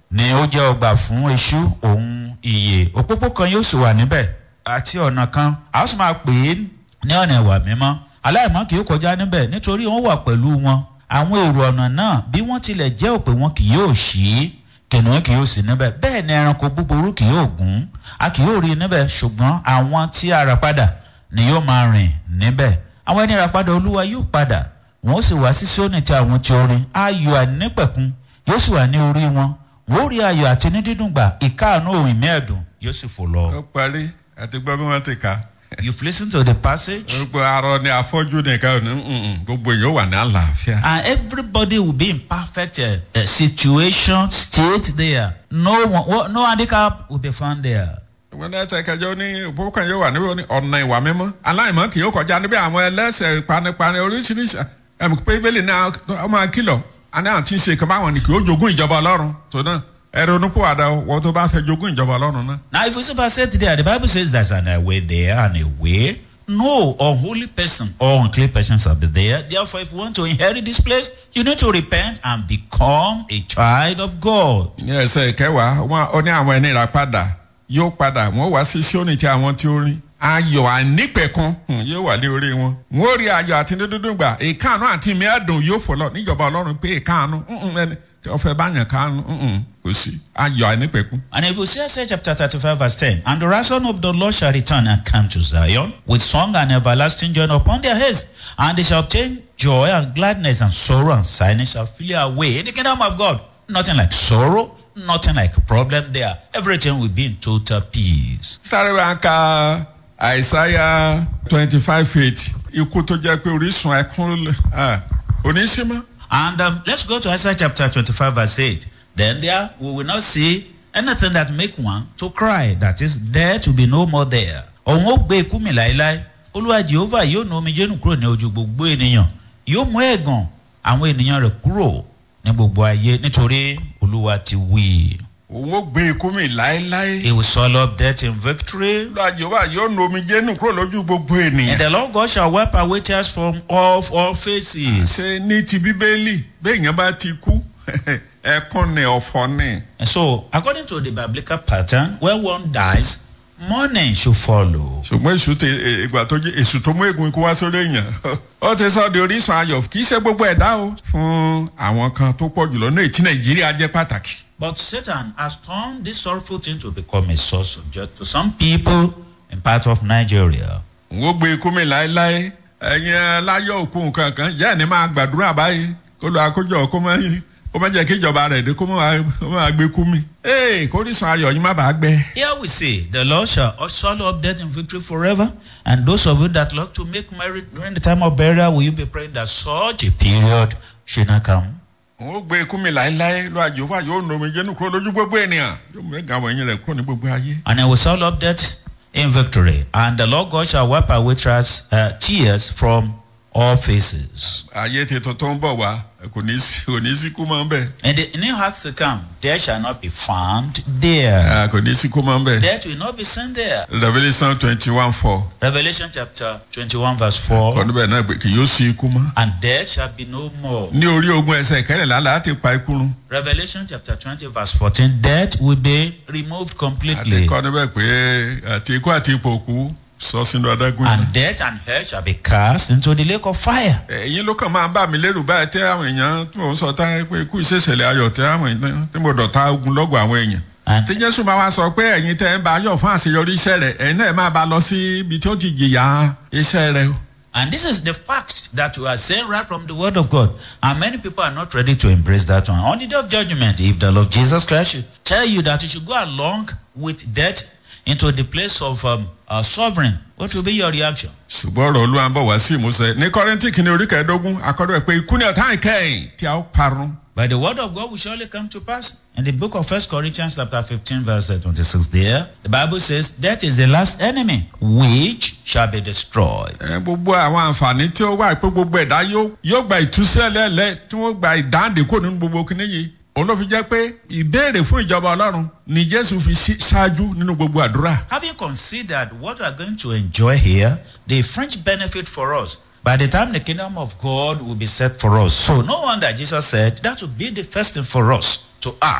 ni ó jẹ́ ọgbà fún eṣú òun ìyè òpópó kan yóò sì wà níbẹ̀ àti ọ̀nà kan a ó sì máa pè é ní ọ̀nà ìwà mímọ́ aláìmọ́ kì í kọjá níbẹ̀ nítorí wọ́n wà pẹ̀lú wọn àwọn èrò ọ̀nà náà bí wọ́n tilẹ̀ jẹ́ òpè wọn kì yóò ṣí kìnìún kì yóò sí níbẹ̀ bẹ́ẹ̀ ni ẹranko búburú kì yóò gún a kì yóò rí níbẹ̀ ṣùgbọ́n àwọn tí a rà padà ni yóò máa rìn níbẹ̀ àwọn ẹni rà padà olúwa yóò padà wọn ó sì wá sí sóní tí àwọn tí orin ayọ̀ ànípẹ̀kun yóò sì wà ní orí wọn wọn ó rí ayọ̀ àti ní dídùn gbà ìkáàánú òun ìmẹ́ẹ̀dùn yóò sì fò lọ. ó parí àti gbọ́ bí wọ́n ti kà á. you've listened to the passage. gbogbo arọ ni afọ́jú nìkan ní mm-mm, gbogbo yóò wà ní àlàáfíà. and everybody will be in perfect uh, uh, situation state there no one wo- no handicap will be found there. wọn náà ṣe kẹjọ ní òpópó kan yóò wà níbi ní ọ̀nà ìwà mímọ́ aláìmọ́ kì yóò kọjá níbi àwọn ẹlẹ́sẹ̀ panipani oríṣiríṣi ẹ̀mí pé bíbélì náà ọmọ akílọ̀ àní àti ṣe kan báwọn ni kì yóò jogún ìjọba ọlọ́run tó náà ẹ̀rọ onípòwàdà wọ́n tó bá fẹ́ jogún ìjọba ọlọ́run náà. Now, if we see verse 8 there, the Bible says there's an a way there and a way. No unholy person or unclean person shall be there. Therefore, if you want to inherit this place, you need to repent and become a child of God. ní ẹsẹ̀ ìkẹwàá wọn ó ní àwọn ẹni rà padà yóò padà wọn wá sí síónì tí àwọn tí ó rí ayọ̀ ànípẹ̀kun hmm, yóò wà ní orí wọn wọn ó rí ayọ̀ àti dídúndún gbà ìkáàánú àti ìmíàdùn yóò fò lọ níjọba ọlọ́run pé ìkáàánú mm-mm, ẹni tí wọ́n fẹ́ bá yàn káàánú mm-mm, kò sí ayọ̀ ànípẹ̀kun. And if you see Isaiah chapter 35, verse 10, and the ransom of the Lord shall return and come to Zion with song and everlasting joy upon their heads, and they shall obtain joy and gladness, and sorrow and sadness shall flee away. In the kingdom of God, nothing like sorrow, nothing like problem there. Everything will be in total peace. sáré wa ka àìsáyà twenty five eight ikú tó jẹ́ pé orísun ẹkún oníṣímọ́. And um, let's go to Isaiah chapter 25, verse 8. Then there we will not see anything that make one to cry. That is, there to be no more there. Òun ó gbé ikú mi láéláé. Olúwa Jehova yóò nu omijé nù kúrò ní ojú gbogbo ènìyàn. Yóò mú ẹ̀gàn àwọn ènìyàn rẹ̀ kúrò ní gbogbo ayé nítorí Olúwa ti wí. òun ó gbé ikú mi láéláé. He will swallow up death in victory. olúwa jehova yóò nu omijé nù kúrò lójú gbogbo And ènìyàn. the Lord God shall wipe away tears from off all faces. ṣe ní ti bíbélì béèyàn bá ti kú ẹkún ni ọ̀fọ̀ ni. And so, according to the biblical pattern, when one dies, mourning should follow. ṣùgbọ́n èṣù ti ìgbà tó jẹ́ èṣù tó mú ègún ikú wá sórí èèyàn ó ti sọ di orísun ayọ̀ kì í ṣe gbogbo ẹ̀dá o fún àwọn kan tó pọ̀ jùlọ ní ètí nàìjíríà jẹ́ pàtàkì. But Satan has turned this sorrowful thing to become a source of joy to some people in part of Nigeria. n ó gbé ikú mi láéláé ẹ̀yin láyọ̀ òkú nǹkan kan jẹ́ ẹni máa gbàdúrà báyìí kó lọ àkójọ kó má kó má jẹ́ kí ìjọba rẹ̀ dé kó má kó má gbé kú mi. ee kórìsàn ayọ̀ yín má bàa gbẹ. Here we say, The Lord shall swallow up death in victory forever. And those of you that love to make merry during the time of burial, will you be praying that such a period should not come? n ó gbé ikú mi láéláé lọ àjòfà yóò nu omi jẹ́nu kúrò lójú gbogbo ènìyàn yóò mú ẹ̀gá àwọn ẹ̀yìn rẹ̀ kúrò ní gbogbo ayé. And he will swallow up death in victory. And the Lord God shall wipe away tears, uh, tears from all faces. ayé tuntun tó ń bọ̀ wá kò ní sí kò ní sí kú mọ́ bẹ́ẹ̀. And the new hearts to come, there shall not be found there. Ah, kò ní sí kú mọ́ bẹ́ẹ̀. Death will not be seen there. revolution twenty one four Revelation chapter 21, verse 4. ọdún bẹ́ẹ̀ náà pé kì yóò sí ikú mọ́. And death shall be no more. ní orí ogun ẹsẹ̀ ìkẹrìnlá láti pa ikú run. Revelation chapter 20, verse 14. Death will be removed àti completely. kọ́ níbẹ̀ pé àti ikú àti ipò òkú sọ sínú adágún yìí. And death and hell shall be cast into the lake of fire. ẹ̀yin ló kàn máa ń bà mí lérò báyìí tẹ́ àwọn èèyàn tí mò ń sọ tá pé ikú ìṣẹ̀ṣẹ̀lẹ̀ ayọ̀ tẹ́ àwọn èèyàn tí mo dọ̀ta ogun lọ́gọ̀ àwọn èèyàn. And tí jésù máa wá sọ pé ẹ̀yin tẹ́ ń bá yọ̀ fún àṣeyọrí iṣẹ́ rẹ̀ ẹ̀yin náà máa bá lọ sí ibi tí ó ti jìyà iṣẹ́ rẹ̀ o. And this is the fact that we are saying right from the word of God. And many people are not ready to embrace that one. On the day of judgment, if the Lord Jesus Christ should tell you that you should go along with death into the place of um, uh, sovereign, what will be your reaction? ṣùgbọ́n ọ̀rọ̀ olúwa ń bọ̀ wá sí ìmúṣẹ ní kọ́rẹ́ntì kìíní orí kẹẹ̀ẹ́dógún akọ́dọ̀ ẹ̀ pé ikú ní ọ̀tá ìkẹyìn tí a ó parun. But the word of God will surely come to pass. In the book of First Corinthians chapter 15 verse 26 there, the Bible says, Death is the last enemy which shall be destroyed. ẹ gbogbo àwọn àǹfààní tí ó wà pé gbogbo ẹ̀dá yóò yóò gba ìtúsílẹ̀ lẹ́lẹ́ tí wọ́n gba ìdáǹdè kò nínú gbogbo kíní yìí òun ló fi jẹ́ pé ìbéèrè fún ìjọba ọlọ́run ni jésù fi sí- ṣáájú nínú gbogbo àdúrà. Having considered what we are going to enjoy here, the fringe benefit for us, by the time the kingdom of God will be set for us. So no wonder Jesus said that would be the first thing for us to ask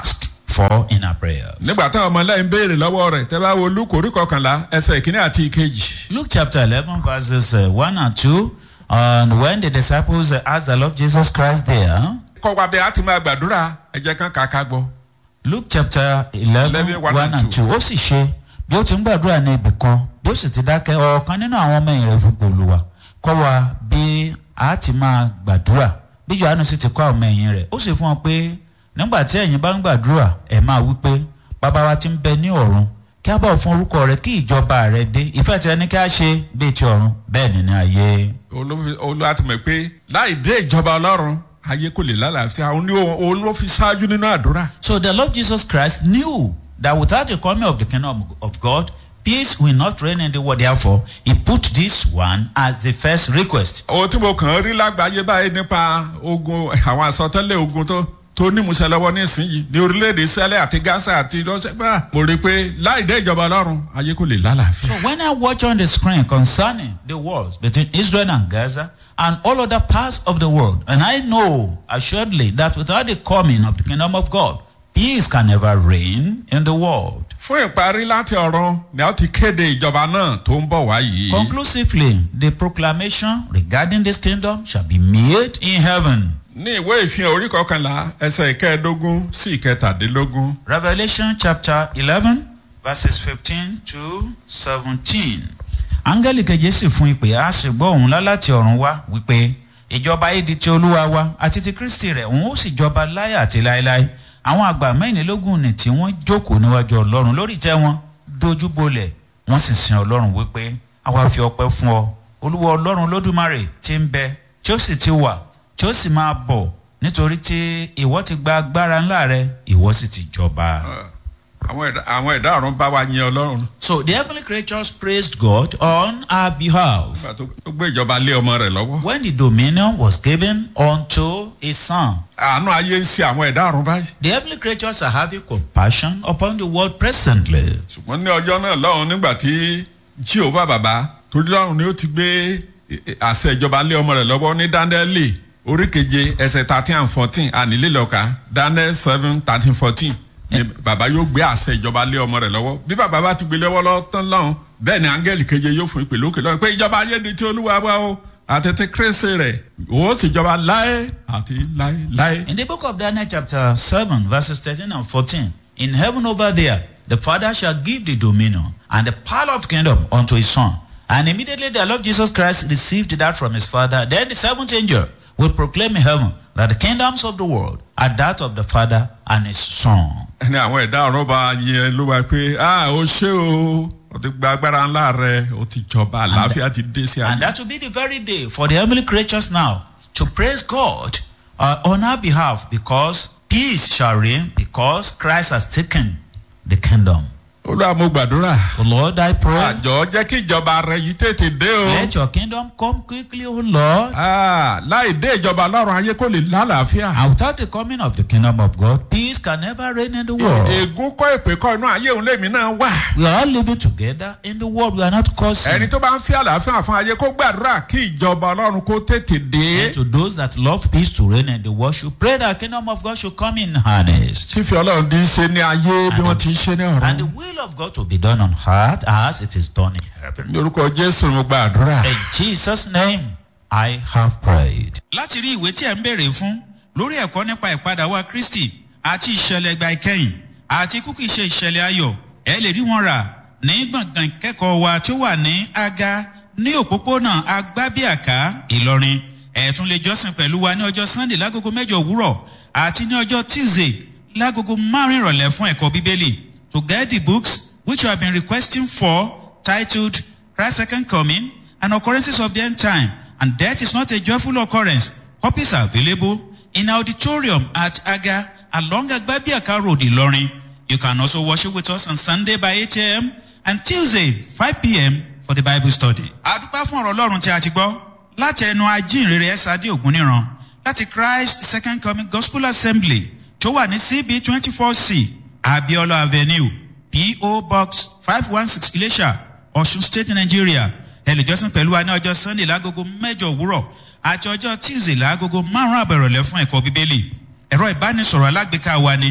for in our prayers. nígbà táwọn ọmọlẹ́yìn béèrè lọ́wọ́ rẹ̀ tẹ́ bá wo luke orí kọkànlá ẹsẹ̀ ìkíní àti ìkejì. Luke chapter 11, verses uh, 1 and 2. And when the disciples uh, asked the Lord Jesus Christ there, kọ́ wa bẹ́ẹ̀ á ti máa gbàdúrà ẹ̀jẹ̀ kan kàkà gbọ́. Luke chapter 11, 11, 1 1 and 2. Ó sì ṣe bí ó ti ń gbàdúrà ní ibì kan bí ó sì ti dákẹ́ ọ̀kan nínú àwọn ọmọ ẹ̀yìn rẹ̀ fún olùwà kọ́ wa bí a ti máa gbàdúrà bí Jòhánù sì ti kọ́ àwọn ọmọ ẹ̀yìn rẹ̀ ó sì fún wọn pé nígbà tí ẹ̀yin bá ń gbàdúrà ẹ̀ máa wí pé bàbá wa ti ń bẹ ní ọ̀run kí a bọ̀ fún orúkọ rẹ kí ìjọba rẹ dé ìfẹ́ tirẹ̀ ní kí a ṣe bíi ti ọ̀run bẹ́ẹ̀ ni ní ayé. olúwa ti mọ̀ pé láì dé ìjọba ọlọ́run ayé kò lè lálàáfíà òun ni òun ló fi ṣáájú nínú àdúrà. So the Lord Jesus Christ knew that without the coming of the kingdom of God, peace will not reign in the world. Therefore, he put this one as the first request. ohun tí mo kàn ń rí lágbàáyé báyìí nípa ogun àwọn àsọtẹ́lẹ̀ ogun tó tó nímúṣẹ lọ́wọ́ nísìnyí ní orílẹ̀-èdè sẹ́lẹ̀ àti gaza àti lọ́sẹ̀gbà mo rí i pé láì dé ìjọba ọlọ́run ayé kò lè So lálàáfíà. when I watch on the screen concerning the wars between Israel and Gaza and all other parts of the world, and I know assuredly that without the coming of the kingdom of God, peace can never reign in the world. fún ìparí láti ọ̀run ni a ti kéde ìjọba náà tó ń bọ̀ wá yìí. Conclusively, the proclamation regarding this kingdom shall be made in heaven. ní ìwé ìfihàn orí kọkànlá ẹsẹ̀ ìkẹẹ̀ẹ́dógún sí ìkẹtàdínlógún. Revelation chapter eleven verses fifteen to seventeen. Áńgẹ́lì keje sì fún ìpè á sì gbọ́ òun lá láti ọ̀run wá wípé ìjọba yìí di ti olúwa wa àti ti Kristi rẹ̀ òun ó sì jọba láyé àti láéláé. Àwọn àgbà mẹ́rìnlélógún ni tí wọ́n jókòó níwájú Ọlọ́run lórí ìtẹ́ wọn dojú bolẹ̀ wọ́n sì sin Ọlọ́run wípé àwa fi ọpẹ́ fún ọ olúwa Ọlọ́run lódùmarè tí ń bẹ tí ó sì ti wà tí ó sì máa bọ̀ nítorí tí ìwọ ti gba agbára ńlá rẹ ìwọ sì ti jọba. àwọn ẹ̀dá àwọn ẹ̀dá ọ̀run bá wa yin ọlọ́run. So the heavenly creatures praised God on our behalf nígbà tó tó gbé ìjọba lé ọmọ rẹ̀ lọ́wọ́. when the dominion was given unto his son. àánú ayé ń ṣe àwọn ẹ̀dá ọ̀run báyìí. The heavenly creatures are having compassion upon the world presently. ṣùgbọ́n ní ọjọ́ náà lọ́run nígbà tí jíòbá bàbá torí lọ́run ni ó ti gbé àṣẹ ìjọba lé ọmọ rẹ̀ lọ́wọ́ ní dáńdẹ́lì orí keje ẹsẹ̀ thirteen and fourteen ànílélọ́ka dáńdẹ́ seven thirteen fourteen ni bàbá yóò gbé àṣẹ ìjọba lé ọmọ rẹ̀ lọ́wọ́ bí bàbá bá ti gbé lọ́wọ́ lọ́tán lọ́run bẹ́ẹ̀ ni áńgẹ́lì keje yóò fún ìpè lókè lọ́run pé ìjọba ayé di ti olúwa wá o àtẹ̀tẹ̀ kérésì rẹ̀ ó sì jọba láé àti láé láé. In the book of Daniel chapter 7 verses 13 and 14, in heaven over there, the Father shall give the dominion and the power of kingdom unto his son. And immediately the Lord Jesus Christ received that from his Father. Then the seventh angel will proclaim in heaven that the kingdoms of the world are that of the Father and his Son. ẹni àwọn ẹ̀dá ọ̀rọ̀ bá yẹn ló wá pé ah ó ṣé o ó ti gba agbára ńlá rẹ ó ti jọba àlàáfíà ti dé sí And ayé. that will be the very day for the heavenly creatures now to praise God uh, on our behalf because peace shall reign because Christ has taken the kingdom. olúwa mo gbàdúrà So Lord, I pray. àjọ jẹ́ kí ìjọba rẹ yìí tètè dé o. Let your kingdom come quickly, O Lord. Ah, láì dé ìjọba lọ́run ayé kò lè lálàáfíà. And without the coming of the kingdom of God, peace can never reign in the world. ègún kọ́ èpè kọ́ inú ayé òun lèmi náà wà. We are all living together in the world. We are not ẹni causing. tó bá ń fi àlàáfíà fún ayé kó gbàdúrà kí ìjọba ọlọ́run kó tètè dé. And to those that love peace to reign in the world, should pray that the kingdom of God should come in harness. fífi ọlọ́run dín ṣe ní ayé bí wọ́n ti ń ṣe ní And the ọ̀run. will of God to be done on earth as it is done in heaven. ní orúkọ jésù mo gbàdúrà. In Jesus' name, I have prayed. láti rí ìwé tí ẹ̀ ń béèrè fún lórí ẹ̀kọ́ nípa ìpadàwá kristi àti ìṣẹ̀lẹ̀ ìgbà ìkẹyìn àti kúkú ìṣe ìṣẹ̀lẹ̀ ayọ̀ ẹ lè rí wọn rà ní gbọ̀ngàn ìkẹ́kọ̀ọ́ wa tó wà ní aga ní òpópónà agbábíàká ìlọrin ẹ tún lè jọ́sìn pẹ̀lú wa ní ọjọ́ sunday lágogo mẹ́jọ òwúrọ̀ àti ní ọjọ́ tuesday lágogo márùn ìrọ̀lẹ́ fún ẹ̀kọ́ bíbélì to get the books which you have been requesting for titled christ's second coming and occurrences of the end time and death is not a joyful occurrence copies are available in auditorium at aga along agbabiaka road ilorin you can also worship with us on sunday by 8 a.m and tuesday 5 p.m for the bible study. àdúpá fún ọ̀rọ̀ ọlọ́run tí a ti gbọ́ láti ẹnu ajínrere ẹ̀sádé ògúnníran láti christ second coming gospel assembly tó wà ní cb twenty four c abiola avenue po box five one six ilesha ọ̀ṣun state nigeria ẹlẹ́jọ́sìn pẹ̀lú wa ní ọjọ́ sunday lágogo mẹ́jọ òwúrọ̀ àti ọjọ́ tuesday lágogo márùn-ún àbẹ̀rọ̀lẹ́ fún ẹ̀kọ́ bíbélì ẹ̀rọ ìbánisọ̀rọ̀ alágbèéká wa ni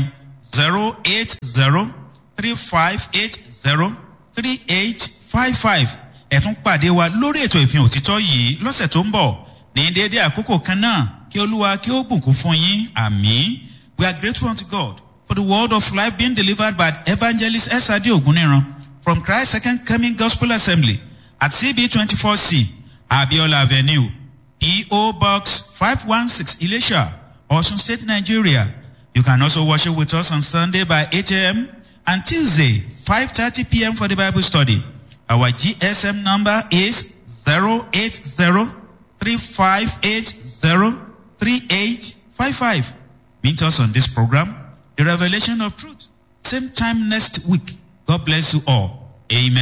zero eight zero three five eight zero three eight five five ẹ̀tún pàdé wa lórí ètò ìfihàn òtítọ́ yìí lọ́sẹ̀ tó ń bọ̀ ní déédéé àkókò kan náà kí olúwa kí ó bùkún fún yín àmì we are grateful unto god for the word of life being delivered by evangelist esadi oguniran from christ second coming gospel assembly at cb twenty four c abiola avenue po box five one six ilesha osun state nigeria you can also worship with us on sunday by eight am and tuesday five thirty pm for the bible study our gsm number is zero eight zero three five eight zero three eight five five. Meet us on this program, The Revelation of Truth. Same time next week. God bless you all. Amen.